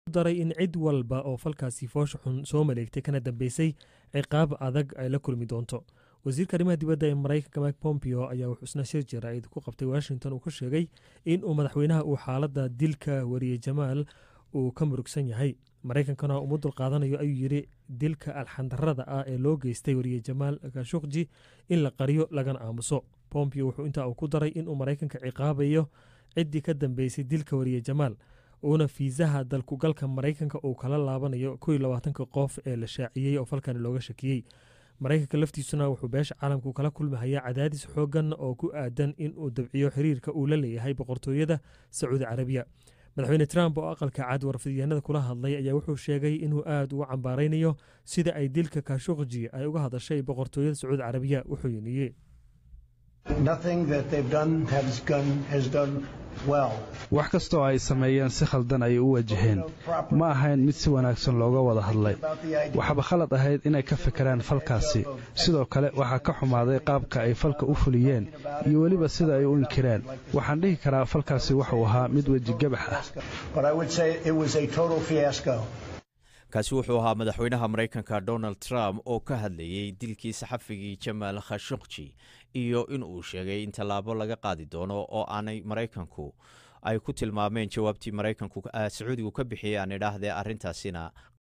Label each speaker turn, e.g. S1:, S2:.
S1: daray in cid walba oo falkaasi foosha xun soo maleegtay kana dambeysay ciqaab adag ay la kulmi doonto wasiirka arrimaha dibadda ee maraykanka mike pompeo ayaa wuxuu isna shir jaraa'id ku qabtay washington uu ku sheegay in uu madaxweynaha uu xaaladda dilka wariyey jamaal uu ka murugsan yahay maraykankana uma dulqaadanayo ayuu yidhi dilka alxandarada ah ee loo geystay wariye jamaal khashukji in la qariyo lagana aamuso pompeo wuxuu intaa uu ku daray inuu maraykanka ciqaabayo ciddii ka dambeysay dilka wariye jamaal uuna fiisaha dalkugalka maraykanka uu kala laabanayo kow iyo labaatanka qof ee la shaaciyey oo falkani looga shakiyey maraykanka laftiisuna wuxuu beesha caalamku kala kulmahayaa cadaadis xoogan oo ku aadan in uu dabciyo xiriirka uu la leeyahay boqortooyada sacuudi carabiya madaxweyne trump oo aqalka cad warfidyaanada kula hadlay ayaa wuxuu sheegay inuu aad uga cambaaraynayo sida ay dilka kashukji ay uga hadashay boqortooyada sacuudi carabiya wuxuu yiniyey
S2: wax kastoo ay sameeyeen si khaldan ayay u wajaheen ma ahayn mid si wanaagsan looga wada hadlay waxaaba khalad ahayd inay ka fikiraan falkaasi sidoo kale waxaa ka xumaaday qaabka ay falka u fuliyeen iyo weliba sida ay u inkireen waxaan dhihi karaa falkaasi wuxuu ahaa mid wejigabax ah
S3: kaasi wuxuu ahaa madaxweynaha maraykanka donald trump oo ka hadlayey dilkii saxafigii jamaal khashukji iyo in uu sheegay in tallaabo laga qaadi doono oo aanay maraykanku ay ku tilmaameen jawaabtii maraykanku sacuudigu ka bixiyey aan idhaahdee arrintaasina